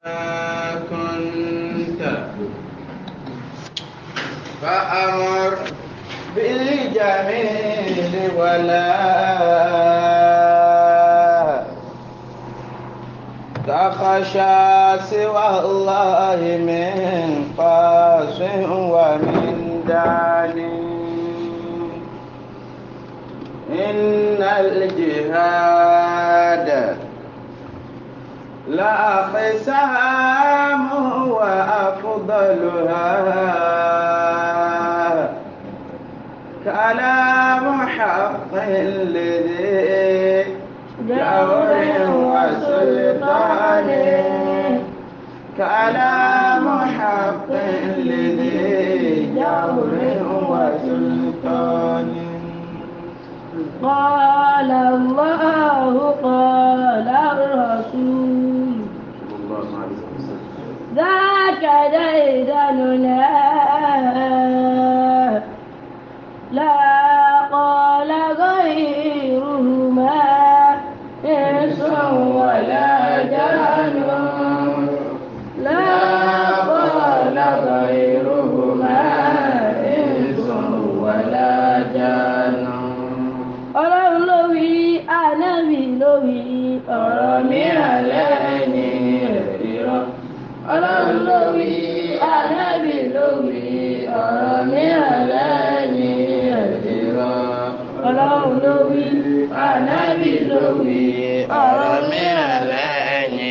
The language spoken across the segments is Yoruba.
كنت فأمر بالجميل ولا تخشى سوى الله من قاس ومن دانٍ إن الجهاد لا قسام وأفضلها كلام حق لذي جور وسلطان كلام حق لذي جور وسلطان قال الله قال الرسول ذاك ديدننا لا قال غيرهما إنس ولا جان لا قال غيرهما إنس ولا جان ọlọ́run ló wí ànábì ló wí ọ̀rọ̀ mìíràn lẹ́ni ìrọ̀ ọlọ́run ló wí ànábì ló wí ọ̀rọ̀ mìíràn lẹ́ni ìrọ̀ ọlọ́run ló wí ànábì ló wí ọ̀rọ̀ mìíràn lẹ́ni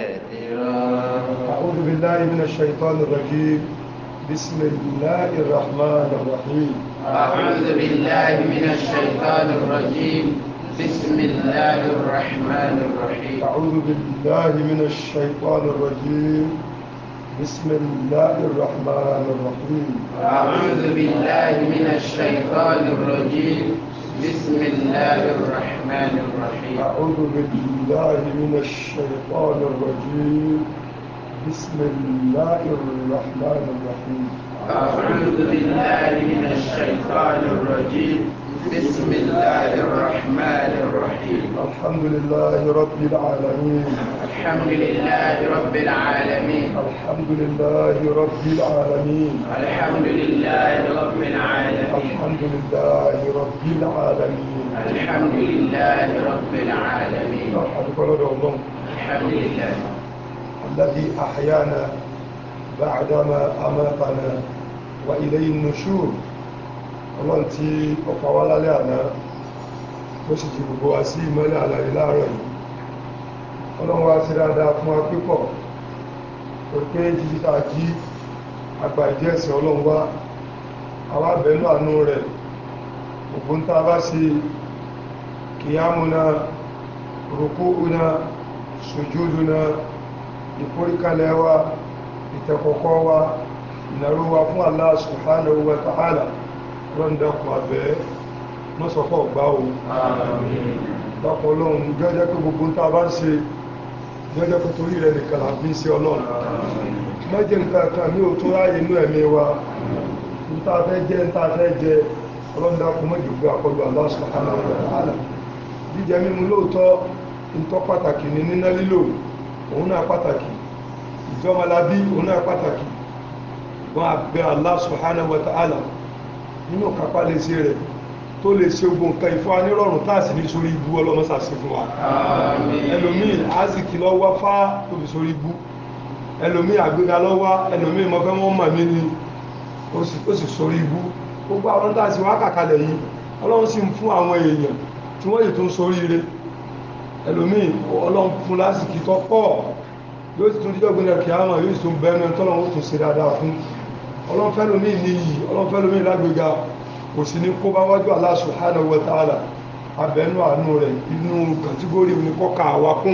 ìrọ̀. أعوذ بالله من الشيطان الرجيم بسم الله الرحمن الرحيم أعوذ بالله من الشيطان الرجيم بسم الله الرحمن الرحيم أعوذ بالله من الشيطان الرجيم بسم الله الرحمن الرحيم أعوذ بالله من الشيطان الرجيم بسم الله الرحمن الرحيم أعوذ بالله من الشيطان الرجيم بسم الله الرحمن الرحيم أعوذ بالله من الشيطان الرجيم بسم الله الرحمن الرحيم الحمد لله رب العالمين الحمد لله رب العالمين الحمد لله رب العالمين الحمد لله رب العالمين الحمد لله رب العالمين الحمد لله رب العالمين أدخل الله الحمد لله الذي أحيانا بعدما أماتنا وإليه النشور ọlọ́run tí ọ̀pá wá lálẹ́ àná ó sì ti gbogbo wa sí ìmọ́lẹ̀ àlàyé láàárọ̀ yìí ọlọ́run wá sí dáadáa fún wa pípọ̀ tó pé jíjíta jí àgbà ìdí ẹ̀sìn ọlọ́run wá àwọn abẹ́nú àánú rẹ̀ gbogbo ń tá a bá sí kìyàmúná rùkúùná sùjúdúná ìforíkalẹ̀ wa ìtẹ̀kọ̀kọ́ wa ìnàró wa fún Allah subhanahu wa ta'ala wọ́n dákun abẹ́ mọ́sọ̀kọ́ gbá o dákun ọlọ́run jẹ́jẹ́ pé gbogbo ń ta bá ń ṣe jẹ́jẹ́ pé torí rẹ̀ nìkan là bí ń ṣe ọlọ́run mẹ́jẹ nǹkan kan ní o tó ráyè inú ẹ̀mí wa ń ta fẹ́ jẹ́ ń ta fẹ́ jẹ ọlọ́run dákun mọ́jọ gbé àkọlù Allah subhanahu wa ta'ala jíjẹ mímu lóòótọ́ ń tọ́ pàtàkì ní níná lílò òun náà pàtàkì ìjọmọlábí òun náà pàtàkì wọn àbẹ̀ Allah subhanahu wa ta'ala nínú kápá lè ṣe rẹ̀ tó lè ṣe ogun nǹkan ìfọ́ anírọ̀rùn táàsì ní sórí ibú ọlọ́mọ́sà sí fún wa ẹlòmíì azìkì lọ́wọ́ fá tó fi sórí ibú ẹlòmíì àgbéga lọ́wọ́ ẹlòmíì mọ́fẹ́ wọ́n mọ̀ mí ni ó sì sórí ibú gbogbo àwọn táàsì wá kàkalẹ̀ yìí ọlọ́run sì ń fún àwọn èèyàn tí wọ́n yìí tó ń sórí ire ẹlòmíì ọlọ́run fún lásìkì tó pọ̀ yóò sì tún dídọ́ gbẹ́nà kí á mọ̀ yóò sì tún bẹ́ẹ̀ náà tọ́lọ́run ó tún ṣe dáadáa fún ọlọ́fẹ́lómí ní yìí ọlọ́fẹ́lómí lágbèga kò sí ní kó bá wájú Allah subhanahu wa ta'ala abẹ́nú àánú rẹ̀ inú kàtígórì ní kọ́kà wá kún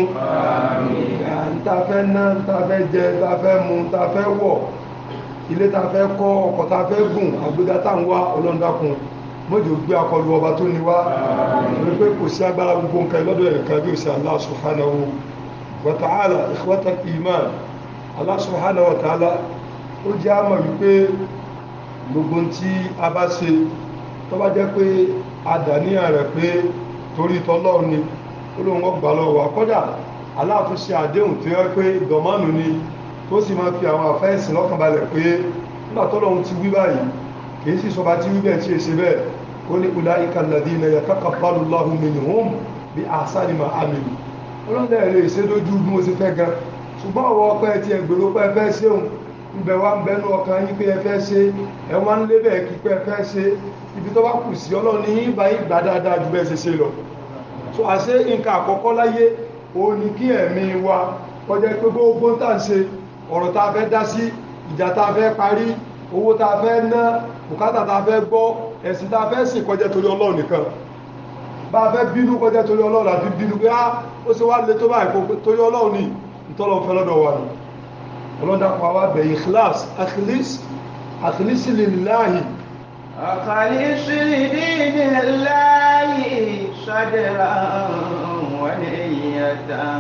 ntafẹ́ ná ntafẹ́ jẹ ntafẹ́ mu ntafẹ́ wọ̀ ilé tafẹ́ kọ́ ọkọ̀ tafẹ́ gùn àgbéga tá ń wá ọlọ́ndàkùn mọ́jọ gbé akọlù ọba tó ní wá torí pé kò sí agbára gbogbo nǹkan lọ́dọ̀ ẹ̀ka bí ó sì Allah subhanahu wa ta'ala ikhwatal iman Allah subhanahu wa ta'ala ó jẹ́ àmọ̀ wípé gbogbo tí a bá ṣe tó bá jẹ́ pé a dàníyàn rẹ̀ pé torí tọ́lọ́run ni ó lóun ó gbà lọ́wọ́ wa kódà aláàtún ṣe àdéhùn tó yẹ pé dọ̀mọ́nù ni tó sì máa fi àwọn àfẹ́ẹ̀sì lọ́kàn balẹ̀ pé nígbà tọ́lọ́run ti wí báyìí kìí sì sọba tí wí bẹ́ẹ̀ tí èsì bẹ́ẹ̀ ó ní ulaika alladhina yataqabbalu Allahu minhum bí ahsani ma amilu ọlọ́dẹ̀ lè ṣe lójú bí mo ti fẹ́ gan ṣùgbọ́n ọwọ́ ọpẹ́ ti ẹgbèrò pẹ́ fẹ́ ṣéhùn ibẹ̀ wá ń bẹnu ọkàn yín pé ẹ fẹ́ ṣe ẹwọ́n ń lé bẹ́ẹ̀ kí pé ẹ fẹ́ ṣe ibi tó bá kù sí ọlọ́run ní yín bá yín gbà dáadáa ju bẹ́ẹ̀ ṣe ṣe lọ so àṣé nǹkan àkọ́kọ́ láyé òun ni kí ẹ̀mí wa kọjá pé gbogbo tá ń ṣe ọ̀rọ̀ tá a fẹ́ dá sí ìjà tá a fẹ́ parí owó tá a fẹ́ ná bùkátà tá a fẹ́ gbọ́ ẹ̀sìn tá a fẹ́ sìn kọjá torí ọlọ́run nìkan bá a fẹ́ bínú kọjá torí ọlọ́run àti bínú pé á ó ṣe wá lè tó báyìí kó torí ọlọ́run ní ìtọ́lọ̀ fẹ́ lọ́dọ̀ wa nù ọlọ́dà pa wá bẹ̀ ikhlas akhlis akhlis lillahi أخلص لدين الله صدرا ونية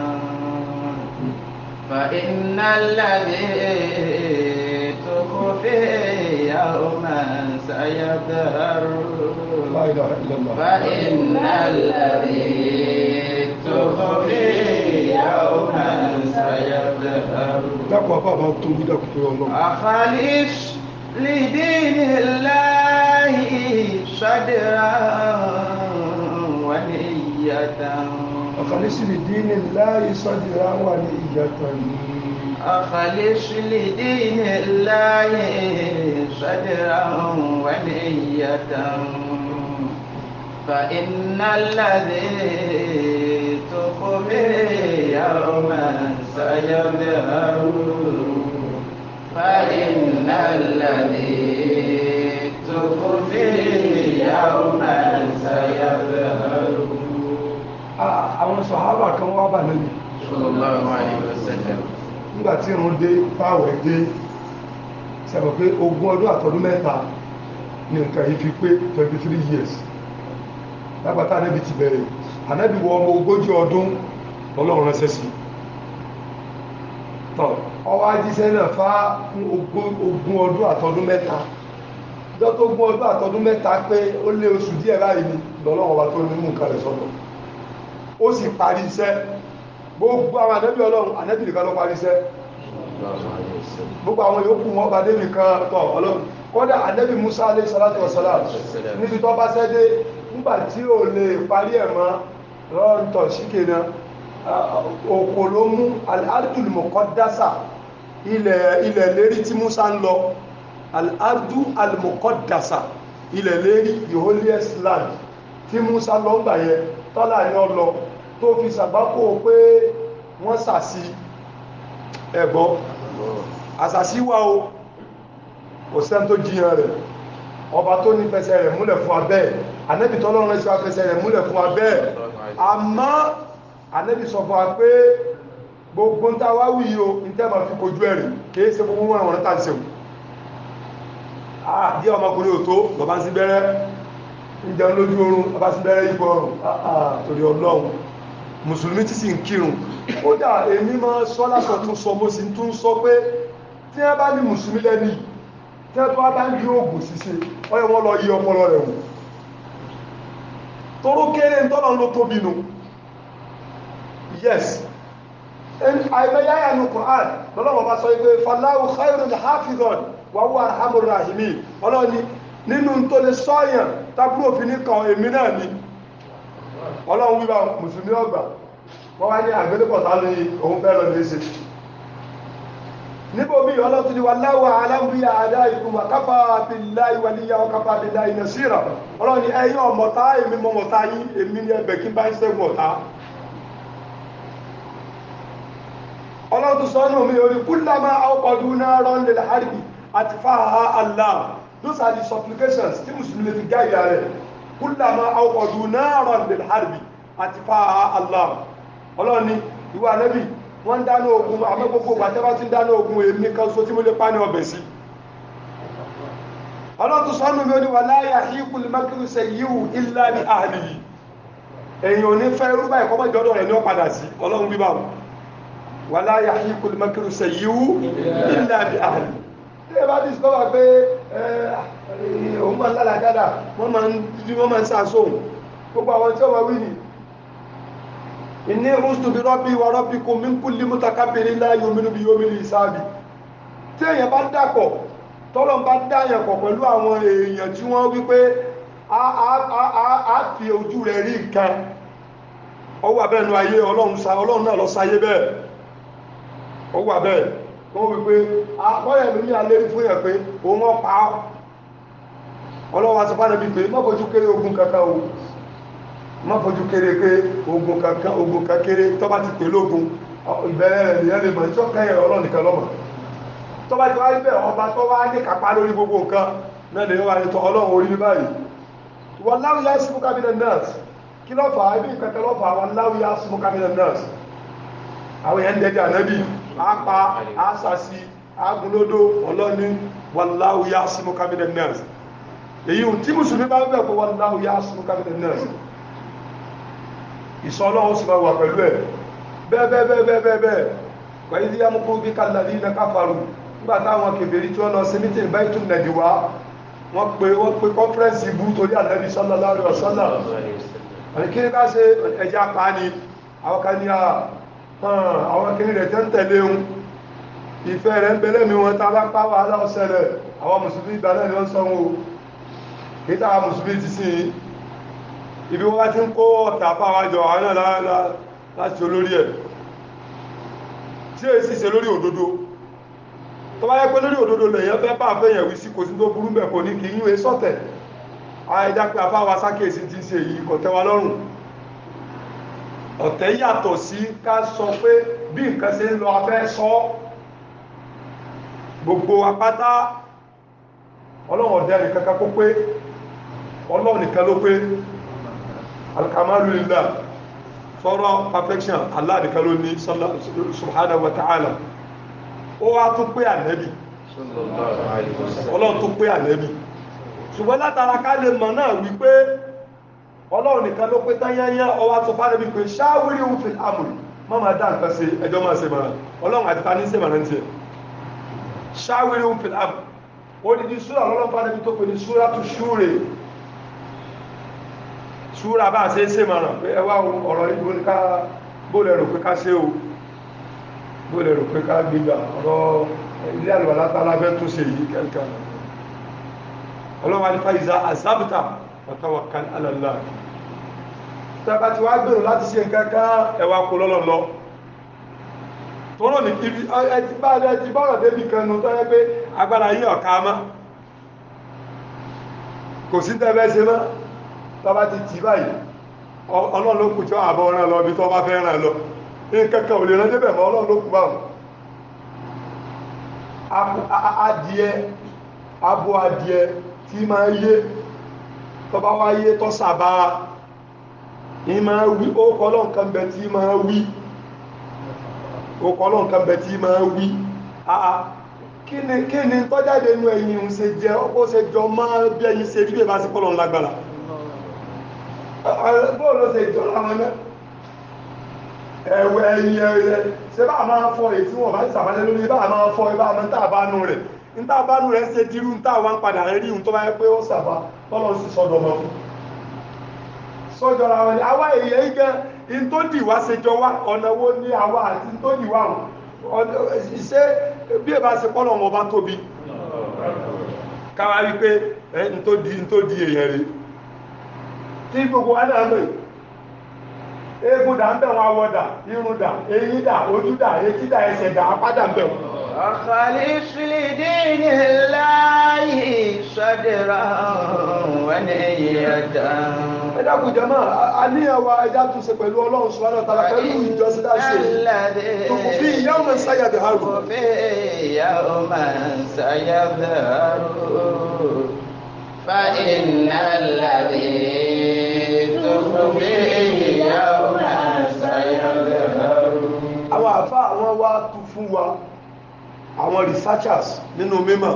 فإن الذي تخفي يوما سيظهر la ilaha illallah فإن الذي تخفي يوما سيظهر dákọ̀ àbá bá tó bí dákọ̀ torí ọlọ́run أخلص لدين الله صدرا ونية akhlis lidinillahi sadra wa niyyatan أخلص لدين الله صدرا ونية فإن الذي تخفي يوما سيظهر فإن الذي تخفي يوما سيظهر Ah, àwọn sọ̀hábà kan wá bà lẹ́nu صلى الله عليه وسلم nígbàtí irun dé táwẹ̀ dé sẹ́bọ̀ pé ogún ọdún àtọdún mẹ́ta ní nǹkan yìí fi pé 23 years lágbàtà anẹ́bì ti bẹ̀rẹ̀ anẹ́bì wọ ọmọ ogójì ọdún ọlọ́run ránṣẹ́ sí tọ́ ọwọ́ ajíṣẹ́ náà fá fún ogún ogún ọdún àtọdún mẹ́ta ìjọ tó ogún ọdún àtọdún mẹ́ta pé ó lé oṣù díẹ̀ láì ní lọ́lọ́run ọba tó ní mú nǹkan rẹ̀ sọ́dọ̀ ó sì parí iṣẹ́ gbogbo àwọn anẹ́bì ọlọ́run anẹ́bì nìkan ló parí iṣẹ́ gbogbo àwọn yòókù wọn bá débi kan tọ̀ ọlọ́run kọ́dà anẹ́bì Musa alayhi salatu wa salam níbi tó bá sẹ́dé nígbà tí ò lè parí ẹ̀ mọ́ rọ́ǹtọ̀ síkè náà òkò ló mú al-ardul muqaddasa ilẹ̀ ilẹ̀ lérí tí Musa ń lọ al-ardu al-muqaddasa ilẹ̀ lérí the holiest land tí Musa lọ ń gbà yẹ tọ́lá ní ọlọ tó fi sàgbákò pé wọ́n sàsí ẹ̀gbọ́n àsàsí wà o kò sẹ́n tó jíyàn rẹ̀ ọba tó ní fẹsẹ̀ rẹ̀ múlẹ̀ fún abẹ́ anẹ́bì tọ́lọ́run sí fẹsẹ̀ rẹ̀ múlẹ̀ fún abẹ́ àmọ́ anẹ́bì sọ fún wa pé gbogbo ń ta wá wí o ń tẹ́ ma fi kojú ẹ̀rì kìí ṣe gbogbo wọn àwọn tàbí sẹ́wù àdí ọmọkùnrin ò tó lọ́bá sí bẹ́rẹ́ ń jẹun lójú oorun ọba sí bẹ́rẹ́ yípo ọrùn torí ọlọ́run mùsùlùmí tí sì ń kírun ó dà èmi máa sọ lásọ tún sọ mo sì tún sọ pé tí wọ́n bá ní mùsùlùmí lẹ́ni tí wọ́n bá ń di oògùn ṣíṣe ọyọ wọn lọ yí ọpọlọ rẹ̀ wò toró kéré ń tọ́lọ ló tóbi nù yes àìmẹ́yáyà ní Qur'an lọ́lọ́wọ́ bá sọ pé faláwù khairun hafizan wa huwa arhamur rahimin ọlọ́ni nínú tó lè sọ́yàn tábúrò òfin ní kan èmi náà ni ọlọ́run wíwá mùsùlùmí ọgbà wọ́n wá ní àgbélépọ̀tà ní òun fẹ́ lọ lè ṣe níbo bí ọlọ́tún ni wà láwà aláwíyà àdá ikú wà káfà billahi waliya wa káfà billahi nasira ọlọ́run ni ẹ̀yin ọmọ̀ta èmi mọ̀mọ̀ta yí èmi ní ẹbẹ̀ kí bá ń ṣẹ́gun ọ̀tá ọlọ́tún sọ́nà mi orí kullama awqadu naran lil harbi atfaha Allah those are the supplications tí mùsùlùmí lè fi gá ìyá rẹ̀ kullama awqadu naran lil harbi atfaha Allah ọlọ́run ni ìwà nẹ́bì wọ́n dáná ogun àmọ́ gbogbo gbàtẹ́bá tí ń dáná ogun èmi kan so tí mo lè pa ní ọbẹ̀ sí ọlọ́tún sọ́nù mi ó ní wà láyà híkù lè mákìrù sẹ yíò ilá ní àhàlì yìí èyàn ò ní fẹ́ rúbà ìkọ́mọ̀ ìjọdọ̀ rẹ̀ ní ó padà sí ọlọ́run bíbá wà láyà híkù lè mákìrù sẹ yíò ilá ní àhàlì ilé bá discover pé òun máa ń lálàkádà wọ́n máa ń sàásóhùn gbogbo àwọn tí ó wà wí ni inni ustu bi rabbi wa rabbikum min kulli mutakabbirin la yu'minu bi yawmil hisabi tí èèyàn bá dàpọ̀ tọ́lọ̀ bá dáyàn pọ̀ pẹ̀lú àwọn èèyàn tí wọ́n wípé a a- a- a- a fi ojú rẹ̀ rí nǹkan ọwọ́ abẹ́nu ayé ọlọ́run sa ọlọ́run náà lọ sáyé bẹ́ẹ̀ ọwọ́ abẹ́ wọ́n wípé akọ́yẹ̀ ló ní alẹ́ fún yẹn pé òun wọ́n pa á ọlọ́wọ́ aṣọ fánà bí pé má fojú kéré ogun kankan o má fojú kéré pé ogun kankan ogun kankéré tó bá ti pè lógun ìbẹ̀rẹ̀ rẹ̀ nìyẹn lè mọ̀ tí ó kẹ́yẹ̀ ọlọ́run nìkan lọ́mọ tó bá ti wá níbẹ̀ ọba tó wá ní kápá lórí gbogbo nǹkan náà lè wá ní tọ ọlọ́run orí ní báyìí wọn láwùyá símú cabinet nurse kí ló fà á ibi ìkẹtẹ ló fà á wọn láwùyá símú cabinet nurse àwọn èèyàn ń dẹdẹ ànábì àpá àṣàṣì àgúnlódó ọlọ́ni wọn láwùyá símú cabinet nurse èyí ò tí mùsùlùmí bá ń bẹ̀ pé wọn láwùyá símú cabinet nurse ìsọ ọlọ́run sì máa wà pẹ̀lú ẹ̀ bẹ́ẹ̀ bẹ́ẹ̀ bẹ́ẹ̀ bẹ́ẹ̀ bẹ́ẹ̀ bẹ́ẹ̀ pẹ̀lú bí amúkúrú bí kàlàlí iná káfàrù nígbà táwọn kèbèrè tí wọ́n lọ sí mítìn báyìí tún nẹ̀dì wá wọ́n pe wọ́n pe kọ́nfẹ́rẹ́nsì ibú torí ànábì sallallahu alaihi wasallam àní kí ní ká ṣe ẹja pa ni àwọn kan ní àwọn kìíní rẹ̀ tẹ́ ń tẹ̀lé un ìfẹ́ rẹ̀ ń belẹ́ mi wọn tá bá pa wàhálà ọ̀sẹ̀ rẹ̀ àwọn mùsùlùmí ìgbà náà ni wọ́n sọ wọn o kì í táwọn mùsùlùmí ti sìn ibi wọ́n bá ti ń kó ọ̀tà fáwájọ àwọn náà láti olórí ẹ̀ tí èyí sì ṣe lórí òdodo tó bá yẹ pé lórí òdodo lèyàn fẹ́ bá fẹ́yàn wí sí kò sí tó burú bẹ̀ kò ní kí yíwe sọ́tẹ̀ àìjá pé afáwa sákèsí ti ṣe yìí kò tẹ́ wa lọ́rùn ọ̀tẹ̀ yàtọ̀ sí ká sọ pé bí nǹkan ṣe ń lọ afẹ́ sọ gbogbo apáta ọlọ́run ọ̀dẹ́ nìkan kan kó pé ọlọ́run nìkan ló pé alkamalu lillah sọ̀rọ̀ perfection Allah nìkan ló ní subhanahu wa ta'ala ó wá tún pé ànẹ́bì ọlọ́run tún pé ànẹ́bì ṣùgbọ́n látara ká lè mọ̀ náà wípé ọlọ́run nìkan ló pé tányányá ọwá tó fánẹ́bì pé ṣáwírí ń fi àmùrì má máa dá nǹkan sí ẹjọ́ máa ṣe mọ̀ràn ọlọ́run àti tání ṣe mọ̀ràn tiẹ̀ ṣáwírí ń fi àmùrì ó ní ní súrà ọlọ́run fánẹ́bì tó pè ní súrà tó ṣúre súra bá ṣe ṣe mọ̀ràn pé ẹwà ọ̀rọ̀ ìgbò ní ká bóòlẹ̀ rò pé ká ṣe o bóòlẹ̀ rò pé ká gbígbà ọ̀rọ̀ ilé àlùwà látàlá fẹ́ tún ṣe yìí kẹ́kẹ́ ọlọ́wà ní fàyíza àzábìtà watawakkal ala Allah tẹ́bà ti wá gbèrò láti ṣe nǹkan kan ẹwà kò lọ́lọ́ lọ tọ́rọ̀ ní ibi ẹti bá rẹ̀ ti bọ́rọ̀ débi kan nù tọ́rẹ́ pé agbára yí ọ̀ká má kò sí tẹ́bẹ́ ṣe mọ́ tọba ti tì báyìí ọlọ́run ló kù tí ó àbọ̀ rán lọ bí tọ́ bá fẹ́ rán lọ ní kẹ́kẹ́ ò lè rán débẹ̀ mọ́ ọlọ́run ló kù báwọn adìẹ abo adìẹ tí máa yé tọba wá yé tọ́ sàbá ní máa wí ó kọ́lọ́ nǹkan bẹ tí máa wí ó kọ́lọ́ nǹkan bẹ tí máa wí kí ni kí ni tọ́jáde inú ẹ̀yìn ń ṣe jẹ́ ó ṣe jọ máa bí ẹ̀yìn ṣe rí bí ẹ bá sí kọ́lọ́ ńlágbára bóòlù ṣe jọ láwọn náà ẹ̀wẹ̀ ẹ̀yìn ẹ̀rẹ̀ ṣe bá máa fọ́ èyí tí wọ́n bá ṣàbálẹ̀ lórí bá máa fọ́ ibá máa tàbánú rẹ̀ ń tàbánú rẹ̀ ṣe dirú ń tàwà ń padà rí un tó bá yẹ pé ó sàbá tọ́lọ sí sọ́dọ̀ mọ́ sọ́jọ́ ra wọn ni àwa èyẹ igẹ́ in tó dì wá ṣe jọ wá ọ̀nà wo ní àwa àti in tó dì wá ṣe bí ẹ bá ṣe pọ́lọ̀ wọn bá tóbi káwá rí pé in tó di èèyàn rèé tí gbogbo wa náà mọ̀ eégún dà ń bẹ̀ wọn awọ dà irun dà eyín dà ojú dà etí dà ẹsẹ̀ dà apá dà ń bẹ̀ wọn. أخلص لدين الله صدرا ونية ẹ dákun jẹ́mọ́ àníyàn wa ẹja tún ṣe pẹ̀lú ọlọ́run subhanahu wa ta'ala pẹ̀lú ìjọsìn dá ṣe tòkù fi yawma sayadharu. في يوم سيظهر فإن الذي تخفيه يوم سيظهر àwọn àfá àwọn wá tú fún wa àwọn researchers nínú mímọ̀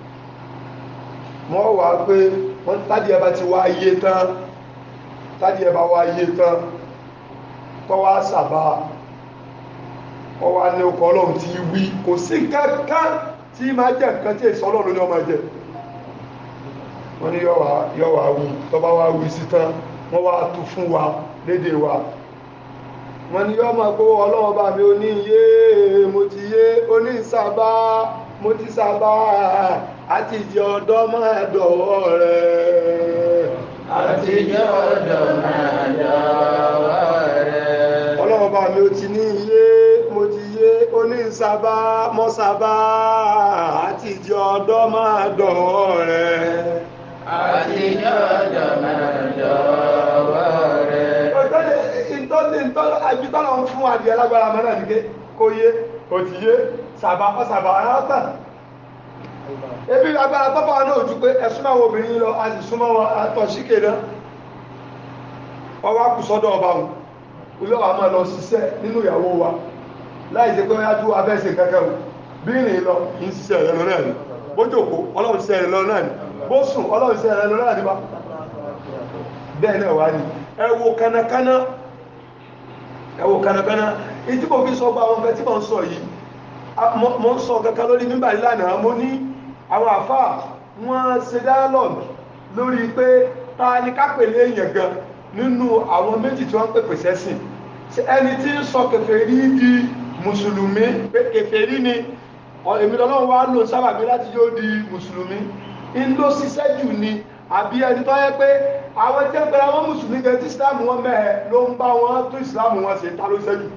wọ́n wà pé wọ́n tàbí ẹba ti wá ayé tán tàbí ẹba wá ayé tán tọ́ wá sàbá ọ wá ní ọkọ̀ ọlọ́run ti wí kò sí kankan tí máa jẹ́ nǹkan tí èso ọlọ́run ní ọmọ jẹ́ wọ́n ní yọ́wà wí tọ́ bá wá wí sí tán wọ́n wá tú fún wa lédè wa wọ́n ní yọ́ máa gbówó ọlọ́wọ́ bá mi ó ní yé mo ti yé ó ní sábà mo ti sábà àti ìdí ọ̀dọ́ máa dọ̀wọ́ rẹ̀ àtijọ́ ọ̀dọ̀ máa dọ̀wọ́ rẹ̀. ọlọ́wọ́ bá mi ó ti ní yé mo ti yé ó ní sábà mọ́ sábà àti ìdí ọ̀dọ́ máa dọ̀wọ́ rẹ̀ àtijọ́ ọ̀dọ̀ máa dọ̀wọ́ rẹ̀. ìtọ́lẹ̀ ìtọ́lẹ̀ àbítọ́lọ̀ ń fún adìẹ lágbára mọ́ náà nìké kó yé kò ti yé sàbà ọ sàbà aráàtà ebi agbára tọ́pọ̀ náà ojú pé ẹ̀sùn àwọn obìnrin lọ a sì súnmọ́ wọn àtọ̀ síkè náà ọwọ́ kù sọ́dọ̀ ọba wọn ilé wa máa lọ ṣiṣẹ́ nínú ìyàwó wa láì ṣe pé wájú abẹ́sẹ̀ kẹ́kẹ́ wọn bí ìrìn lọ kì í ṣiṣẹ́ rẹ̀ lọ náà ni bó jòkó ọlọ́run ṣiṣẹ́ rẹ̀ lọ náà ni bó sùn ọlọ́run ṣiṣẹ́ rẹ̀ lọ náà ni bá bẹ́ẹ̀ náà wá ní ẹ wo kánakáná ẹ wo kánakáná ìdí mo fi sọ gba àwọn ọmọ tí mo ń sọ yìí a- mo mo ń sọ kankan lórí mímbà ìlànà mo ní àwọn àfà wọ́n ṣe dialogue lórí pé ta ni ká pèlè èèyàn gan nínú àwọn méjì tí wọ́n ń pèpè sẹ́sìn Ṣé ẹni tí ń sọ kèfèrí di mùsùlùmí pé kèfèrí ni ọ- èmi lọ́lọ́run wá lò sábàbí láti yóò di mùsùlùmí ń ló ṣiṣẹ́ jù ni àbí ẹni tó yẹ pé àwọn tí ń pẹ̀lú àwọn mùsùlùmí gan tí islam wọn mẹ́ẹ̀ ló ń bá wọn tó islam wọn ṣe ta ló ṣiṣẹ́ jù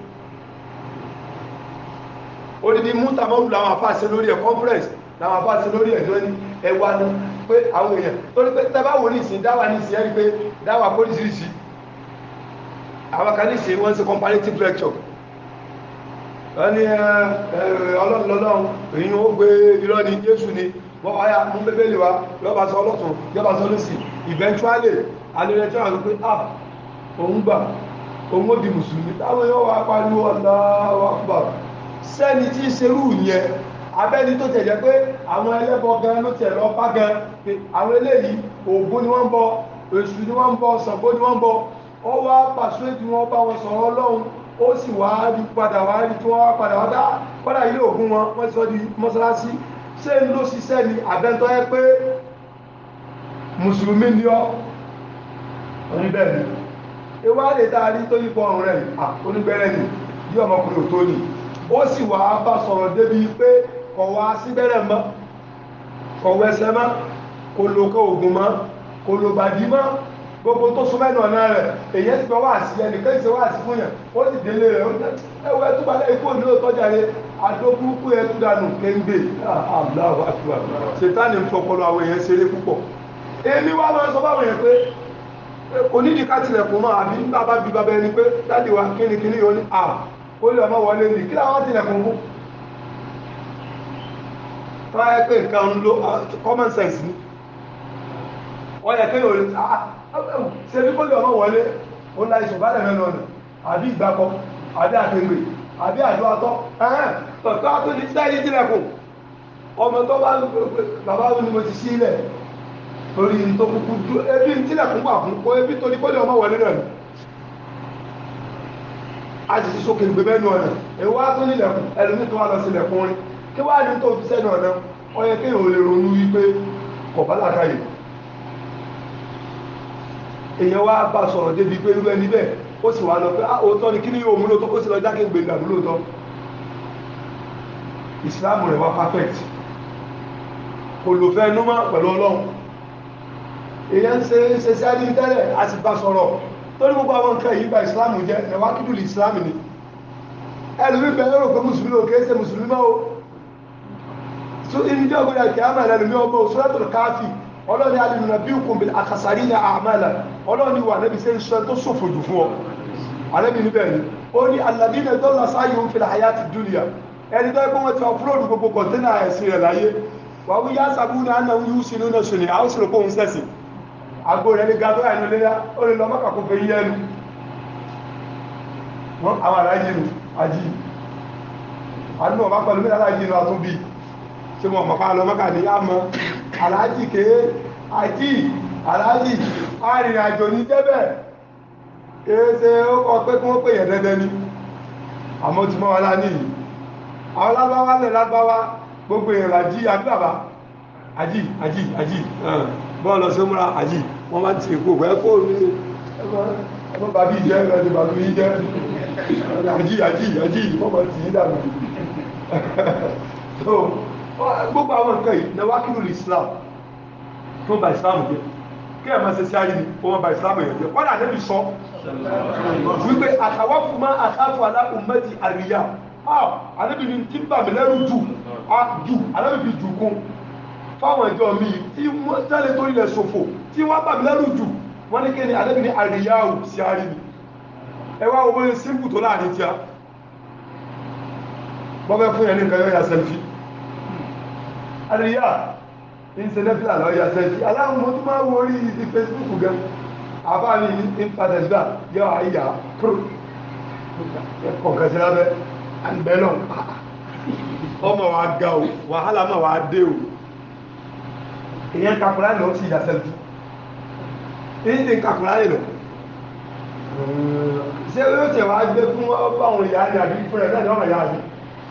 odidi mútàmọ́rù làwọn àfáàṣẹ lórí ẹ̀ conference làwọn àfáàṣẹ lórí ẹ̀ lóní ẹwà ní pé àwọn èèyàn torí pé tẹ́bá wò ní ìsìn dáwà ní ìsìn ẹ́rí pé dáwà póríṣiríṣi àwọn kan ní ìsìn wọ́n ṣe comparative lecture wọ́n ní ọlọ́run èyí ó gbé irọ́ ni jésù ni wọ́n wáyà mú bébélì wa yọba sọ ọlọ́tún yọba sọ lọ́sì eventually alẹ́rẹ́tọ́ àwọn pé ah òun gbà òun ó di mùsùlùmí táwọn yóò wá pariwo Allahu Akbar sẹ́ni tí ń serú yẹn abẹ́ni tó tẹ̀jẹ́ pé àwọn ẹlẹ́bọ gan ló tẹ̀ lọ bá gan pé àwọn eléyìí Ògún ni wọ́n ń bọ Èṣù ni wọ́n ń bọ Ṣàngó ni wọ́n ń bọ ó wá pàṣẹ tí wọ́n bá wọn sọ̀rọ̀ Ọlọ́run ó sì wá rí padà wá rí tí wọ́n wá padà wá dá padà ilé Ògún wọn wọ́n sọ di mọ́sálásí ṣé ń ló ṣiṣẹ́ ni àbẹ́ntọ́ yẹ pé mùsùlùmí ni ọ́ oníbẹ̀rẹ̀ ìwádìí tá a rí tó yípo ọrùn rẹ̀ à onígbẹ̀rẹ̀ ni bí ọmọkùnrin ò tó ni ó sì wà á bá sọ̀rọ̀ débi pé kọ̀ wá síbẹ̀rẹ̀ mọ́ kọ̀ wẹsẹ̀ mọ́ kò lò kọ́ ògùn mọ́ kò lò bàdí mọ́ gbogbo tó sún mẹ́nu ọ̀nà rẹ̀ èyí ti gbọ́ wá sí ẹnìkan ìṣe wá sí fún yàn ó sì délé rẹ̀ ó ní ẹwọ ẹtú balẹ̀ ikú òní ló tọ́jà rẹ̀ adókúkú ẹtú dànù kéńgbè Allahu Akbar ṣètánì ń fọpọlọ àwọn èèyàn ṣeré púpọ̀ èmi wá máa ń sọ báwọn èèyàn pé onídìíká tilẹ̀kùn máa àbí bàbá bí bàbá ẹni pé dáàdì wa kíni kíni yóò ní à ó lè ọmọ wọlé ní kí láwọn tilẹ̀kùn fún tọ́wọ́ pé nǹkan ń lo common sense ni wọ́n yẹ kéèyàn lè ṣe bí kó lè ọmọ wọlé ó ń la ìṣọ̀bálẹ̀ mẹ́nu ọ̀nà àbí ìgbàkọ àbí àtẹ̀gbè àbí àjọ atọ́ ẹ̀hẹ́n tọ̀tọ́ ató ní sẹ́yìn tilẹ̀kùn ọmọ tó bá ń gbé bàbá mi ni mo ti sílẹ̀ torí tó kúkú dú ebi ń tilẹ̀kùn wà fún kó ebi torí kó lè ọmọ wọlé náà ni a sì ti sókè gbé mẹ́nu ọ̀nà èwo á tó nílẹ̀kùn ẹlòmí tó wà lọ sí ilẹ̀kùn rin kí wá ní tó fi sẹ́nu ọ̀nà ó yẹ kéèyàn ò lè ronú wípé kọ̀bá làkàyè èèyàn wá bá sọ̀rọ̀ débi pé irú ẹni bẹ́ẹ̀ ó sì wá lọ pé ah òótọ́ ni kí ni yóò mú lóòótọ́ ó sì lọ jákè gbé ìgbàgbọ́ lóòótọ́ ìsìláàmù rẹ̀ wá perfect kò lò fẹ́ númọ́ pẹ̀lú ọlọ́run èyàn ń ṣe ṣe sí àdí tẹ́lẹ̀ a sì bá sọ̀rọ̀ tó ní gbogbo àwọn nǹkan yìí bá ìsìláàmù jẹ́ ẹ̀wà kídùlì ìsìláàmù ni ẹlùmí bẹ̀rẹ̀ rò pé mùsùlùmí ò kéé ṣe mùsùlùmí mọ́ o tó ibi jẹ́ ògbé àti àmà ẹlùmí ọmọ suratul káfí ọlọ́ni alìmùnà bí òkun bil akhsarina a'mala ọlọ́ni wà nẹ́bi ṣe ń sọ tó ṣòfò jù fún ọ alẹ́bi níbẹ̀ ni ó ní alladhina dalla sa'yuhum fil hayati dunya ẹni tó ẹgbẹ́ wọn ti ọ̀fúròdù gbogbo kọ̀ntẹ́nà ẹ̀sìn rẹ̀ láyé wà wí yá sàbúnà annahum yuhsinuna sun'a àwọn sì rò pé òun sẹ́sìn àgbò rẹ̀ ní gàdó àìní léyá ó lè lọ mọ́kà kó fẹ́ yí ẹnu wọ́n àwọn aláàjì nù àjí àdúgbò ọba pẹ̀lú mẹ́ta aláàjì nù àtúnbí tí wọ́n mọ̀pá lọ mọ́kà ní yàmọ́ aláàjì ké àjí aláàjì arìnrìn àjò ní jẹ́bẹ̀ èéṣe ó kọ pé kí wọ́n pè yẹn dẹ́dẹ́ ní àmọ́ ti mọ́ wa lá ní yìí àwọn lágbáwá lẹ̀ lágbáwá gbogbo èèyàn àjí àgbàbá àjí àjí àjí bọ́ọ̀lọ́ sí múra àjí wọ́n máa ti kò fẹ́ kó ní ẹgbọ́n bàbí jẹ́ ẹgbẹ́ bàbí jẹ́ àjí àjí àjí ìfọ́mọ̀ tí í dànù so gbogbo àwọn nǹkan yìí na wá kínú Islam tó ba Islam jẹ́ kí ẹ̀ máa ṣe sí ayé ni ó máa ba Islam yẹn jẹ́ wọ́n àdébì sọ wípé àtàwọn fún máa àtàfù aláhùnmẹ́tì àríyá àdébì ni tí bà mí lẹ́rù jù jù àdébì fi jù kún fáwọn ìjọ mi tí wọ́n tẹ́lẹ̀ tó ilẹ̀ ṣòfò tí wọ́n bà mí lẹ́rù jù wọ́n ní kí ni àdébì ni àríyá ò sí ayé ni ẹ wá owó símpù tó láàrin tí a bọ́bẹ́ fún ẹni nǹkan yóò ya sẹ́lfì àríyá ní sẹ́lẹ́fìlà lọ ya sẹ́lfì aláwọn mọ́ tó máa wọ orí ti Facebook gan àbá mi ní pàtẹ́sílà yọ àyà púrò kọ̀ọ̀kan sí lábẹ́ àgbẹ̀lọ́ ọmọ wa ga o wàhálà máa wà dé o èyàn kakùnrin lọ sí ya sẹ́lfì èyí ti kakùnrin lọ ṣé yóò tẹ̀ wá gbé fún ọgbàwọn ìyá ní àbí fún ẹ̀ náà ní ọmọ ìyá ní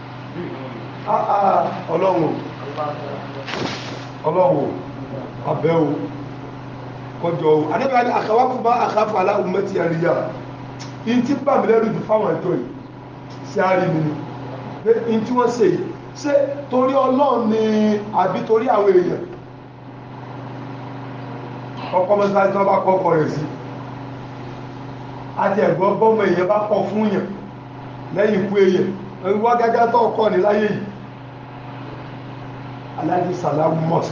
ọlọ́run ọlọ́run abẹ́ o kọjọ o adébẹ́ ní àkàwákù bá àkàfà aláhùnmẹ́tì àríyá in tí bá mi lẹ́rù jù fáwọn ẹjọ́ yìí sí àrí mi ni pé in tí wọ́n ṣe yìí ṣé torí ọlọ́run ni àbí torí àwọn èèyàn ọkọ̀ mẹ́sàn-án tí wọ́n bá kọ́kọ́ rẹ̀ sí àti ẹ̀gbọ́n bọ́mọ èèyàn bá kọ fún yàn lẹ́yìn ikú èèyàn wá gágá tó ọkọ̀ ní láyé yìí aláàjì sàlámù mọ́s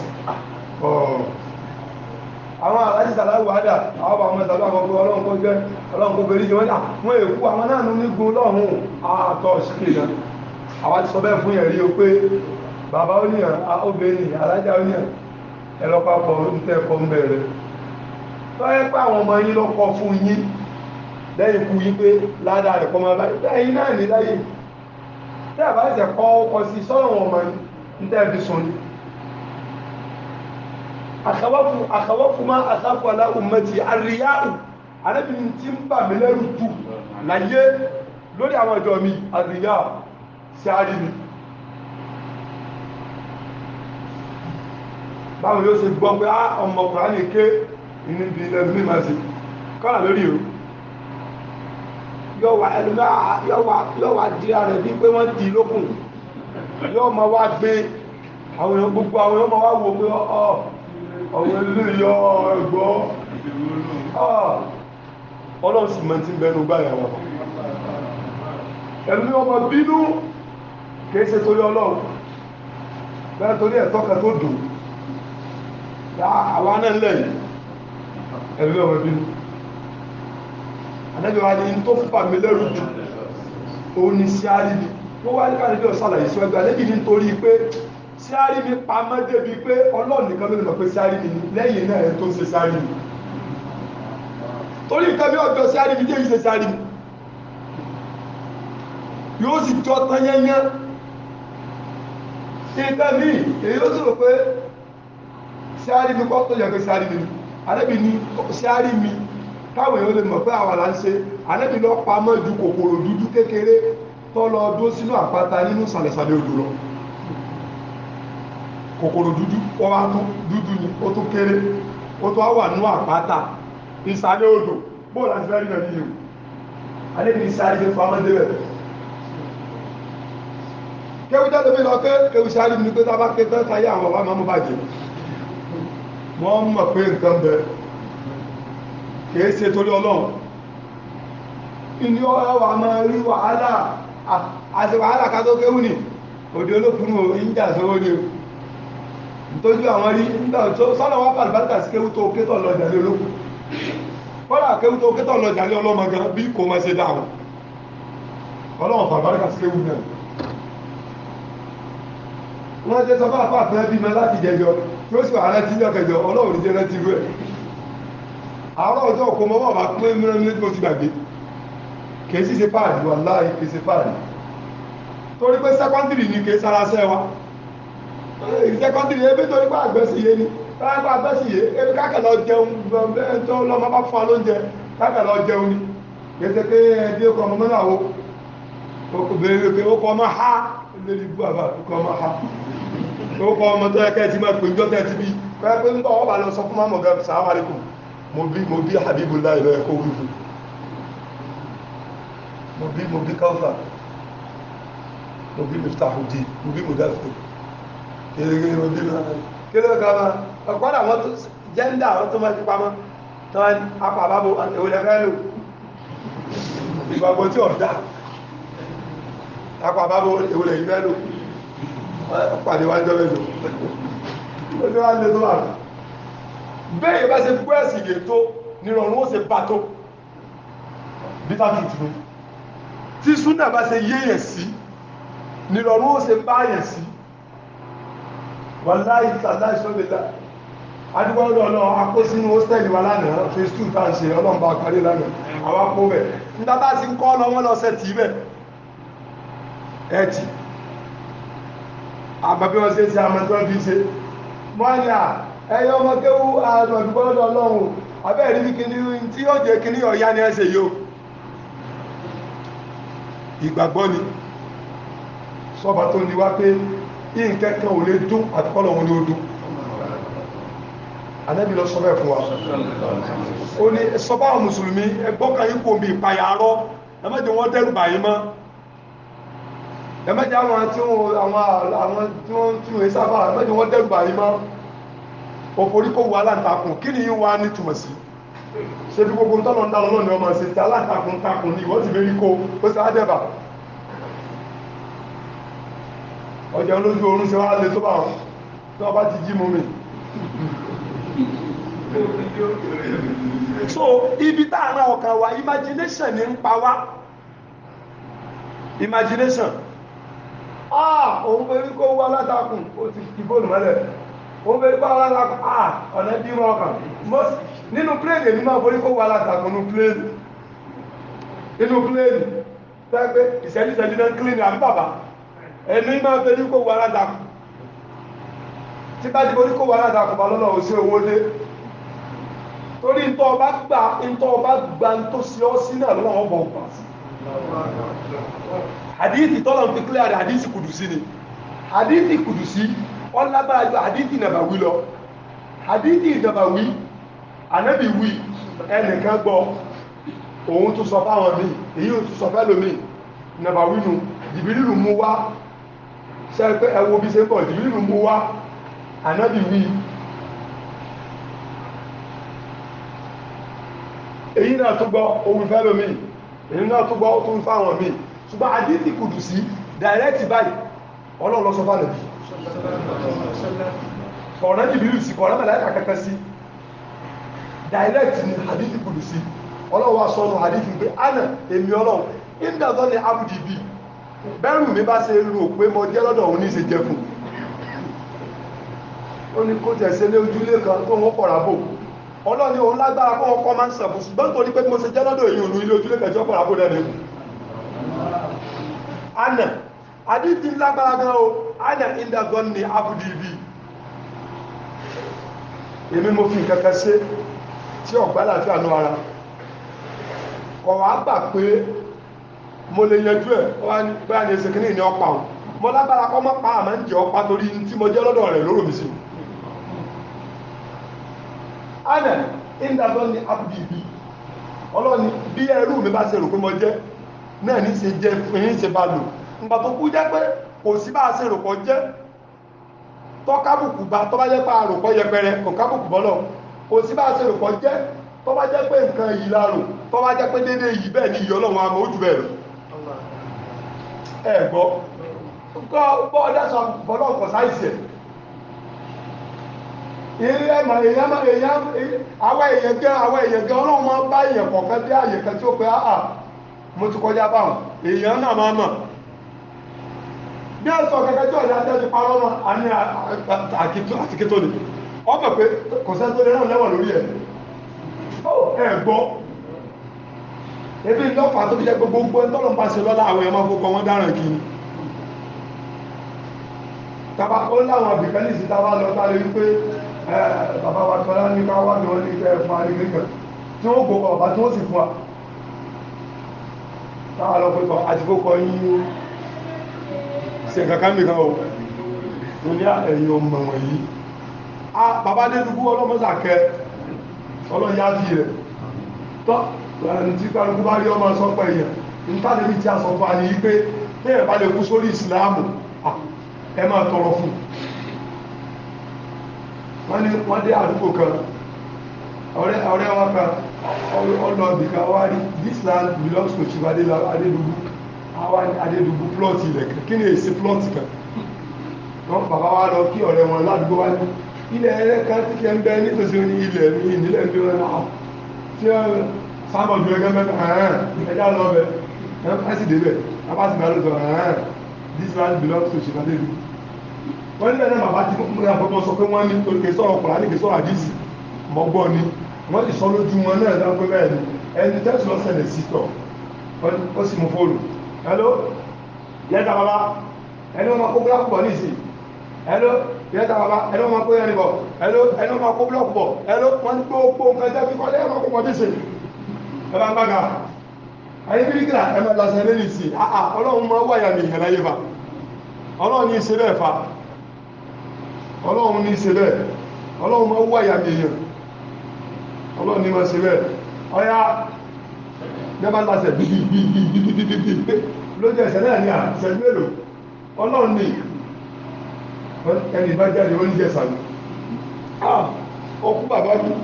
àwọn aláàjì sàlámù wádà àwọn bàmọ́ ìsàlú àwọn ọkọ̀ ọlọ́run kó jẹ́ ọlọ́run kó bẹ̀rẹ̀ jẹ́ wọ́n èkú àwọn náà ní gun lọ́hùn àtọ̀ síkè náà àwọn ti sọ bẹ́ẹ̀ fún yẹn rí o pé bàbá oníyàn obìnrin alájà oníyàn ẹlọ́pàpọ̀ ń tẹ́kọ̀ọ́ ń bẹ̀rẹ̀ tó yẹ pé àwọn ọmọ yín lọ́kọ̀ fún yín lẹ́yìn kú yí pé ládàá rẹ̀ kọmọ bá ẹ̀yìn náà ní láyé tí a bá jẹ́ kọ́ ọkọ̀ sí sọ́rọ̀ wọn ma ń tẹ́ẹ̀bí sọ ní àkàwọ́fù má àsáfù aláhùnmẹ́tì àríyáhù alẹ́bìnrin tí ń bà mí lẹ́rù jù láyé lórí àwọn ìjọ mi àríyáhù sí àrí mi báwo yóò ṣe gbọ́ pé ọmọkùnrin ní ké inú bí ilẹ̀ mímọ̀ sí kọ́nà lórí o yọ́wà ẹlùmọ́ yọ́wà dí ààrẹ bí pé wọ́n dì lókùn yọ́ ma wá gbé àwọn èèyàn gbogbo àwọn èèyàn ma wá wò pé ọ̀wọ̀ ilé yọ ẹgbọ́ ọlọ́run sì mọ́ tí ń bẹnu gbá ìyàwó ẹlùmọ́ ọmọ bínú kìí ṣe torí ọlọ́run bẹ́ẹ̀ torí ẹ̀tọ́ kan tó dùn àwọn náà lẹ́yìn ẹlùmọ́ ọmọ bínú ànábì wa ní tó fúnpà mi lẹ́rù jù òun ni síárì mi ó wá ní káàkiri ọ̀sàlàyé síwájú ànábì ní torí pé síárì mi pamọ́ débi pé ọlọ́run nìkan ló lè mọ̀ pé síárì mi lẹ́yìn náà ẹ̀ tó ń ṣe síárì mi torí nǹkan bí ọjọ́ síárì mi déyìí ṣe síárì mi yóò sì jọ tán yẹnyẹn nǹkan mi èyí ó sì rò pé síárì mi kọ́ tó yẹ pé síárì mi ànábì ní síárì mi káwọn èèyàn lè mọ̀ pé àwọn là ń ṣe ànábì lọ pamọ́ ju kòkòrò dúdú kékeré tó lọ dó sínú àpáta nínú sàlẹ̀sàlẹ̀ odò lọ kòkòrò dúdú ó wá tún dúdú ni ó tún kéré ó tún wà nínú àpáta ìsàlẹ̀ odò bóò láti fẹ́ rí náà nínú ànábì ìsàlẹ̀ fi pamọ́ débẹ̀ kéwú jáde mi lọ pé kéwú sáré mi pé tá a bá ké tán táyé àwọn bàbá máa mú bàjẹ́ wọ́n mọ̀ pé nǹkan bẹ̀rẹ̀ kìí ṣe torí ọlọ́run inú ọwà máa rí wàhálà àti wàhálà ká tó kéwù ní òdí olókùnrin òun jà sówó ní tójú àwọn rí sọ́nà wá pàlùbátà sí kéwù tó kétọ̀ lọ jàlé olókùn kọ́lá kéwù tó kétọ̀ lọ jàlé ọlọ́mọ gan bí kò máa ṣe dáhùn ọlọ́run pàlùbátà sí kéwù náà wọ́n jẹ́ sọ fún àpá àpẹẹrẹ bímọ láti jẹjọ tí ó sì wà rántí ní ọkẹjọ ọlọ́run ní jẹ́ rántí rú ẹ̀ àárọ̀ ọjọ́ òkú mọ́ bá pín mìíràn ní mo ti gbàgbé kìí sí ṣe páàdì wà láì kìí ṣe páàdì torí pé sẹ́kọ́ndìrì ní kìí sára sẹ́ wa sẹ́kọ́ndìrì ebí torí pé àgbẹ̀sìyé ni káàkiri pé àgbẹ̀sìyé ebi kákàlọ jẹun tó lọ́mọ bá fún wa lóúnjẹ kákàlọ jẹun ni kìí ṣe pé ẹbí ọkọ̀ ọmọ náà wo bèèrè pé ó kọ ọmọ ha lórí ibú àbá ọkọ̀ ọmọ ha ó kọ ọmọ tó ẹkẹ́ ti máa pè ń jọ́tẹ̀ ti bí pẹ́ pé ń bọ̀ ọ bá lọ sọ fún mọ́mọ́ gẹ́ sàwọn àríkùn mo bí mo bí Habibullah ìlọ ẹ̀kọ́ wíwú mo bí mo bí káwùfà mo bí miftahudi mo bí mudafi kéré mo bí ma kéré ká ma ọ̀pọ̀lọpọ̀ àwọn tó jẹ́ndà àwọn tó máa ti pamọ́ tó wá ní apá àbábò ìwòlẹ̀ fẹ́ lò ìgbàgbọ́ tí ọ̀dá apá àbábò ìwòlẹ̀ yìí fẹ́ lò pàdé wá jọ́ mẹ́jọ ó ní wá lè tó wà bẹ́ẹ̀ bá ṣe gbọ́ ẹ̀sìn yè tó nírọ̀rùn ó ṣe bá tó bitter truth ni tí súnà bá ṣe yéèyàn sí nírọ̀rùn ó ṣe báyàn sí wàláì tàláì sọ́bẹ̀lá adúgbọ́lọ́ ọlọ́ akó sínú hostel wa lánàá phase two tá ń ṣe ọlọ́mbà àkàrí lánàá àwọn akó bẹ̀ nígbà bá ti ń kọ́ lọ wọ́n lọ sẹ́ tì í bẹ̀ ẹ̀ tì àmọ́ bí wọ́n ṣe ṣe àmọ́ tí wọ́n fi ṣe mọ́ni à ẹyọ ọmọ kéwú àgbọ̀dúgbọ́lọ́ ọlọ́run abẹ́ẹ̀rí bí kíní tí yóò jẹ́ kíní ọ̀yá ni ẹsẹ̀ yóò ìgbàgbọ́ ni sọba tó ní wá pé ìǹkẹ́kẹ́ ò lè dún àtikọ́lọ̀ wọn ni ó dún anẹ́bí lọ sọ́bẹ̀ fún wa ó ní sọba àwọn mùsùlùmí ẹgbọ́kàn yípo bí ìpayà arọ́ ẹmẹ́jẹ wọ́n dẹ́rù bàyí mọ́ ẹmẹ́jẹ àwọn tí wọ́n tí wọ́n sábà ẹmẹ́jẹ wọ́n dẹ́rù bàyí mọ́ òforíkó wà aláǹtakùn kí ni yí wá ní túmọ̀ sí ṣe bí gbogbo tọ́lọ̀ ń dá lọ́nà ọmọ ṣe ti aláǹtakùn takùn ní ìwọ́n ti mérí kó ó sì ádẹ́bà ọjà olójú oorun ṣe wá lè tó bá wọn tí wọ́n bá ti jí mú mi so ibi táàrà ọkàn wa imagination ní ń pa wá imagination ah òun fẹ́ kó wá látàkùn ó ti kí bóòlù mọ́lẹ̀ òun fẹ́ kó wá látàkùn ah ọ̀nà bí wọn kàn nínú pléèdì èmi máa forí kó wá látàkùn nínú pléèdì nínú pléèdì tẹ́gbẹ́ ìṣẹ́jú ìṣẹ́jú náà clean àbí bàbá ẹ̀mí máa fẹ́ ní kó wá látàkùn tí bá ti forí kó wá látàkùn bá lọ́nà òṣè owó dé torí ntọ́ ọba gbà ntọ́ ọba gbà ntọ́ sí ọ sí náà lọ́wọ́ ọba ọgbà sí hadithi tọ́lọ̀ fi clear rẹ̀ hadithi kùdùsí ni hadithi kùdùsí ọlágbára jù hadithi nàbàwí lọ hadithi nàbàwí anábì wí ẹnìkan gbọ́ òun tún sọ fáwọn mi èyí ò tún sọ fẹ́lò mi nàbàwí nu jìbìrìlù mú wá ṣe pé ẹwọ bí ṣe ń bọ̀ jìbìrìlù mú wá anábì wí èyí náà tún gbọ́ ohun fẹ́lò mi èyí náà tún gbọ́ ó tún fáwọn mi ṣùgbọ́n àdídì kùdù sí direct báyìí ọlọ́run ló sọ fánà bí kọ̀ọ̀nà jìbìrì sí kọ̀ọ̀nà mẹ́lẹ́kà kẹ́kẹ́ sí direct ni àdídì kùdù sí ọlọ́run wá sọ́nà àdídì pé ánà èmi ọlọ́run ìdàzọ́ ni abudi bí bẹ́rù mi bá ṣe rò pé mo jẹ́ lọ́dọ̀ òun ní ṣe jẹ fún ó ní kó tẹ̀sẹ̀ lé ojúlé kan tó wọ́n pọ̀ra bò ọlọ́ni òun lágbára kọ́ ọkọ̀ máa ń sàbò ṣùgbọ́n tó ní pé mo ṣe jẹ́ lọ́dọ̀ èyí òun ilé ojúlé kẹjọ pọ̀ra bò lẹ́nu ana àdídì lágbára gan o ana ìdàzọ́ ni abudi bí èmi mo fi nǹkan kan ṣe tí ọ̀gbá láti àánú ara kọ̀wá gbà pé mo lè yanjú ẹ̀ báyà ní ẹsẹ̀ kìíní ní ọpa o mo lágbára kọ́ mọ́ pa àmọ́ ń jẹ́ ọpa torí tí mo jẹ́ lọ́dọ̀ rẹ̀ lóró mi sí ana ìdàgbọ́ ni abdìbí ọlọ́ni bí ẹrú mi bá ṣe rò pé mo jẹ́ náà ní ṣe jẹ́ fún yín ṣe bá lò nígbà tó kú jẹ́ pé kò sí bá ṣe rò pọ̀ jẹ́ tọ́kábùkù bá tọ́ bá jẹ́ pé àròpọ̀ yẹpẹrẹ kò kábùkù bọ́lọ̀ kò sí bá ṣe rò pọ̀ jẹ́ tọ́ bá jẹ́ pé nǹkan yìí láàrò tọ́ bá jẹ́ pé dédé yìí bẹ́ẹ̀ ni ìyọ́ lọ́wọ́ àmọ́ ojú bẹ̀rẹ̀ ẹ gbọ́ gbọ́ ọdẹ́sọ bọ́lọ̀ kọ̀ sáìsì ẹ̀ ilé ẹ̀mọ̀ èèyàn máa èèyàn àwọn èèyàn gẹ́ àwọn èèyàn gẹ́ ọlọ́run máa bá èèyàn kọ̀ọ̀kan dé àyè kan tí ó pé áà mo ti kọjá báwọn èèyàn náà máa mọ̀ bí ẹ sọ kẹkẹ tí ọ̀dà tẹ́ ti parọ́ mọ́ àní àtìkétó ni ọ mọ̀ pé kò sẹ́ tó lé náà lẹ́wọ̀n lórí ẹ̀ ẹ gbọ́ ebi lọ́pàá tó fi jẹ́ gbogbo ẹ̀ tọ́lọ̀ ń bá ṣe lọ́la àwọn ẹ̀mọ́ fún wọn dáràn kí ni tàbá ó láwọn àbìkẹ́lìsì tàbá lọ tàbí wípé bàbá wa tọ́lá ní ká wá ní wọ́n ní kẹ́ fún àrígbẹ́gbẹ̀ tí ó gbogbo ọ̀bá tí ó sì fún wa táwà lọ pẹ́tọ̀ àti kó kọ yí ṣe kankan mìíràn o tó ní ẹ̀yìn ọmọ wọ̀nyí a bàbá dé dúkú ọlọ́mọ́sàkẹ́ ọlọ́yá bí rẹ̀ tọ́ ẹni tí kálukú bá rí ọmọ sọ́pọ̀ èèyàn nítàlẹ́bí tí a sọ fún àní pé bẹ́ẹ̀ bá lè kú sórí ìsìláàmù ẹ máa tọrọ fún wọ́n ní wọ́n dé àdúgbò kan ọ̀rẹ́ wọn kan ọlọ́ọ̀dì kan wá rí this land belongs to chief adédùgbù adédùgbù plot ilẹ̀ kan kí ni èsì plot kan wọ́n bàbá wa lọ kí ọ̀rẹ́ wọn ládùúgbò wá ní ilẹ̀ ẹ̀rẹ́ kan tí kẹ́ ń bẹ nítòsí ní ilẹ̀ ní ìnílẹ̀ ń bí wọn náà tí wọ́n sábà ju ẹgbẹ́ mẹ́ta ẹ̀hán ẹ̀dá lọ bẹ̀ ẹ̀hán sì débẹ̀ bàbá sì bẹ̀rẹ̀ lọ ẹ̀hán this land belongs to chief adédùgbù wọ́n nílẹ̀ náà bàbá ti mú àpapọ̀ sọ pé wọ́n ní kè sọ̀rọ̀ kùrà ní kè sọ̀rọ̀ àdìsí mọ́gbọ́ ni wọ́n ti sọ lójú wọn náà dáa pé bẹ́ẹ̀ ni ẹni tẹ́sí lọ sẹ̀lẹ̀ sí tọ̀ ó sì mú fóònù hello yẹ́ta bàbá ẹni wọ́n máa kó búlọ́ọ̀kù bọ̀ níìsì hello yẹ́ta bàbá ẹni wọ́n máa kó yẹn bọ̀ hello ẹni wọ́n máa kó búlọ́ọ̀kù bọ̀ hello wọ́n ní gbogbo nǹkan jẹ́ kíkọ́ lẹ́yìn máa kó pọ̀ níìsì ẹ bá ń bá ga ayé bíríkìlà ẹ máa lásán lé níìsì àà ọlọ́run máa wáyà mi ìhẹ̀lá yé fa ọlọ́run ní í ṣe bẹ́ẹ̀ fa ọlọ́run ní í ṣe bẹ́ẹ̀ ọlọ́run máa wáyà mi èèyàn ọlọ́run ní máa ṣe bẹ́ẹ̀ ọya nẹ́bà lásẹ̀ bíbíbíbíbíbíbí lójú ẹ̀sẹ̀ náà ní àṣẹjú èrò ọlọ́run ní ẹni bá jáde ó ní jẹ́ sàmì ọkú bàbá ní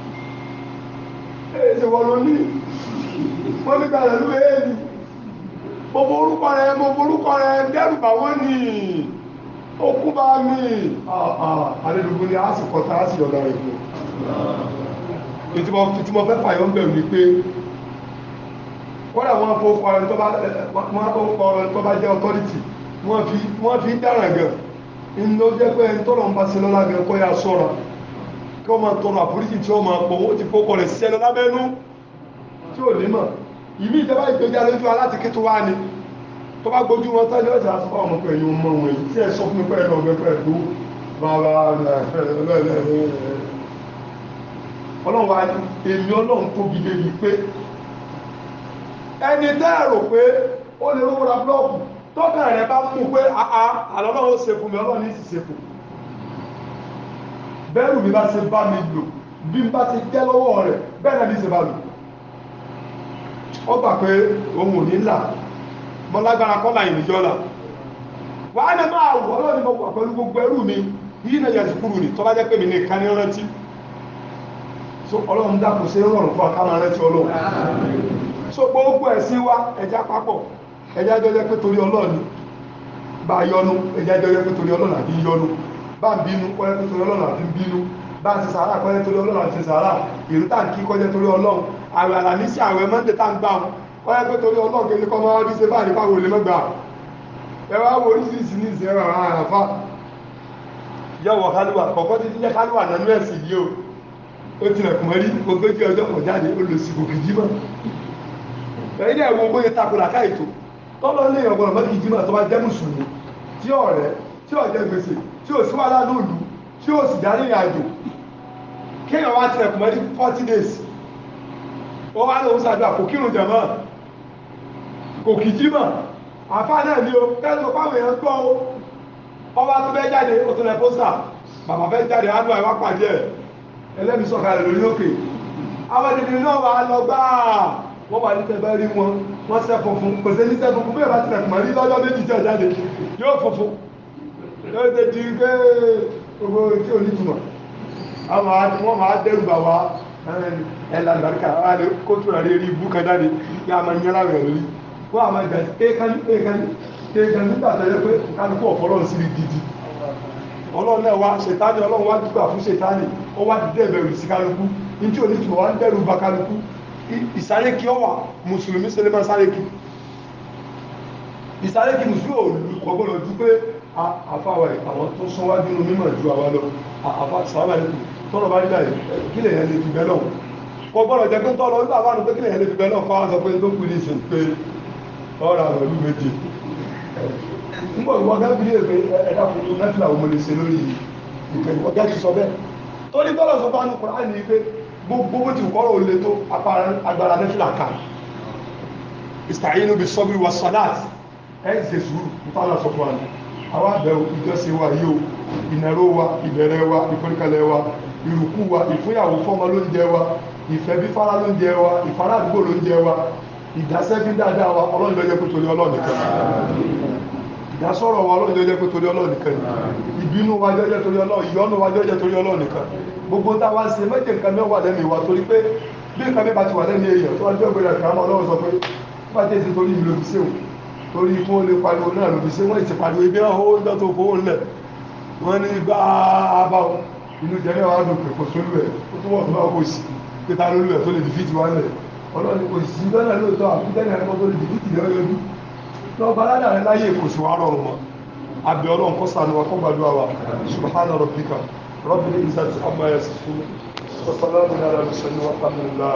ẹ̀ẹ́sẹ̀ wọ́n ló ní wọ́n ní gbàdẹ̀ ló èèdì mo borúkọ rẹ̀ mo borúkọ rẹ̀ dẹ́rù bà wọ́n ní okú bá mi àdẹ́dùgbò ni a sì kọta a sì yọ̀dá rẹ̀ fún ìtí mo fẹ́ fàyọ́ ń bẹ̀rù ni pé kọ́dà wọ́n fọ́ ọ̀rọ̀ tó bá jẹ́ authority wọ́n fi ń dáràn gan inú ló jẹ́ pé ẹni tọ́lọ̀ ń bá ṣe lọ́lá gan kọ́ ya sọ́ra kí wọ́n máa tọrọ àforíjì tí wọ́n máa pọ̀ ó ti fọ́kọ̀ rẹ̀ ṣiṣẹ́ lọ lábẹ́nú tí ò ní mọ̀ ìmí ìjọba ìgbéjà lójú aláti kí tó wá ni tó bá gbójú wọn tán ní ọjà àti ọmọ pé ẹ̀yin ọmọ wọn yìí tí ẹ sọ fún mi pé ẹ̀ lọ́gbẹ́ pẹ̀ tó bàbá ọlọ́run wa èmi ọlọ́run tóbi débi pé ẹni tẹ́ẹ̀rò pé ó lè rówó ra blọ́ọ̀kù tọ́kàn rẹ̀ bá mú pé àá àlọ́lọ́run ó ṣe fún mi ọlọ́run ní sì ṣe fún bẹ́rù mi bá ṣe bá mi lò bí n bá ti jẹ́ lọ́wọ́ rẹ̀ bẹ́ẹ̀ náà ní ṣe bá lò ó gbà pé òun ò ní là mọ́ lágbára kọ́lá ìrìnjọ́ là wàá ní máa wọ́ ọlọ́run mo wà pẹ̀lú gbogbo ẹrú mi yìí náà yẹ sùkúrù ni tó bá jẹ́ pé mi ní ìkànnì rántí so ọlọ́run dákò sí rọrùn fún akáma rántí ọlọ́run so gbogbo ẹ̀sìn wa ẹja papọ̀ ẹja jọjẹ́ pé torí ọlọ́run bá yọnu ẹja jọjẹ́ pé torí ọlọ́run àbí yọnu bá ń bínú kọ́jẹ́ pé torí ọlọ́run àbí bínú bá ń ṣe sàárà kọ́jẹ́ torí ọlọ́run àti ṣe sàárà ìrú tàǹkì kọ́jẹ́ torí ọlọ́run àwẹ̀ àlàmísì àwẹ̀ mọ́ndé tá ń gbà wọn kọ́jẹ́ pé torí ọlọ́run kejì kọ́ máa bí ṣe bá nípa wòlé mọ́gbà ẹ wá wo oríṣiríṣi ní ìsìn ẹ̀rọ àwọn àràfà yọ̀wọ̀ kálíwà kọ̀ọ̀kan ti jẹ́ kálíwà nánú ẹ̀sìn yìí o ó tilẹ̀kùn mọ́rí ogójì ọjọ́ kan jáde ó lọ sí òkè jímọ̀ ẹ̀yìn ẹ̀wọ̀ ogójì takùnà káìtó tọ́lọ́ ní ọgbọ̀n mọ́kì jímọ̀ tó bá jẹ́ mùsùlùmí tí ọ̀rẹ́ tí ó jẹ gbèsè tí ó sí wà lánàá òlù tí ó sì darí ìrìn àjò kéèyàn wá tilẹ̀kùn mọ́rí forty days ó wá lóun ṣàdúrà kò kírun jẹ̀mọ́ kò kì jímọ̀ àfáà náà ni o tẹ́lifù fáwọn èèyàn gbọ́ o ọba tó fẹ́ jáde ó tún lẹ pósítà bàbá fẹ́ jáde á lọ àìwá pàdé ẹ̀ ẹlẹ́mi sọ̀kalẹ̀ lórí òkè àwọn ènìyàn náà wà lọ gbáà wọ́n wà ní tẹ́bẹ́ rí wọn wọ́n sẹ́ funfun kò sí ní sẹ́ funfun bí ìbá tilẹ̀ kùmọ̀ rí lọ́jọ́ méjì tí ọ̀jáde yóò funfun yóò ṣe di pé gbogbo tí ò ní túmọ̀ àwọn àti wọ́n máa dẹ́rù bà wá ẹ̀là àgbàríkà wà ní kótó rẹ̀ rí ibú kan jáde kí a máa ń yẹ́lá rẹ̀ lórí wọ́n a máa gbà ékan ékan ékan nígbà tó yẹ pé kálukú ọ̀fọ́lọ́ sí gidi ọlọ́run náà wá ṣètánì ọlọ́run wá dúgbà fún ṣètánì ó wá dídé ẹ̀bẹ̀rù sí kálukú ní tí ò ní túnmọ̀ wá ń dẹ́rù bá kálukú ìsáré kí ọ wà mùsùlùmí ṣe lè máa sáré kí ìsáré kí mùsùlùmí ò kọ̀gbọ́n lọ pé àfáwà àwọn tó sún wájú nínú mímọ̀ ju àwa lọ àfá sàrámà lẹ́kùn tọ́rọ bá nígbà kí lè yẹn lè fi bẹ́lọ̀ kọ̀gbọ́n jẹ́ pé tọ́rọ nígbà wà ní pé kí lè yẹn lè fi bẹ́lọ̀ fáwọn sọ pé tó kú ní ìsìn pé ọ̀rọ̀ àwọn ìlú méje nígbà ìwọ gábí lè pé ẹ̀dá fún mẹ́fìlà òun lè ṣe lórí ìpè ọjọ́ ti sọ bẹ́ẹ̀ tó ní tọ́lọ̀ sọ bá ní kùrán ní pé gbogbo bó ti kọ́rọ̀ ò lè tó agbára mẹ́fìlà kan ìstàyínú bí sọ́bí wa sọ́dáàtì ẹ̀ ń ṣe sùúrù nípa sọ fún wa ní àwọn àbẹ̀wò ìjọsìn wa yóò ìnáró wa ìbẹ̀rẹ̀ wa ìforíkalẹ̀ wa ìrùkú wa ìfúnyàwó fọ́mọ lóúnjẹ wa ìfẹ́ bí fara lóúnjẹ wa ìfara àdúgbò lóúnjẹ wa ìdásẹ́ bí dáadáa wa ọlọ́run ló jẹ́ pé torí ọlọ́run nìkan ìdásọ́rọ̀ wa ọlọ́run ló jẹ́ pé torí ọlọ́run nìkan ìbínú wa jẹ́ jẹ́ torí ọlọ́run ìyọ́nú wa jẹ́ jẹ́ torí ọlọ́run nìkan gbogbo tá a wá ń ṣe méje nǹkan mẹ́wàá lẹ́nu ìwà torí pé bí nǹkan mẹ́ta ti wà lẹ́nu èèyàn tó wá jẹ́ ògbéra kà á mọ́ ọlọ́run sọ pé bá tẹ̀ sí torí ìlú òfìsẹ́ o torí kí wọ́n lè pariwo náà lòfìsẹ́ wọ́n ti pariwo ibi náà ó ń dán tó fowó ńlẹ̀ wọ́n ní bá a bá wọn inú jẹ́ mẹ́wàá dùn pé kò sólú ẹ̀ ó tún wọ́n tó máa kó sí pé ta lólú ẹ̀ tó lè dìfìtì wá lẹ̀ ọlọ́ni kò sí lọ́nà lóòótọ́ àbútẹ́nì ẹ̀kọ́ tó lè dìfìtì lọ́wọ́ yọjú lọ́ọ́ bá ládàá rẹ láyé kò sí wá rọrùn mọ́ abẹ́ ọlọ́run kọ́ sànù wa kọ́ gbàdúrà wa subhana rabbika rabbil izzati amma yasifun wa salamun ala mursalin walhamdulillah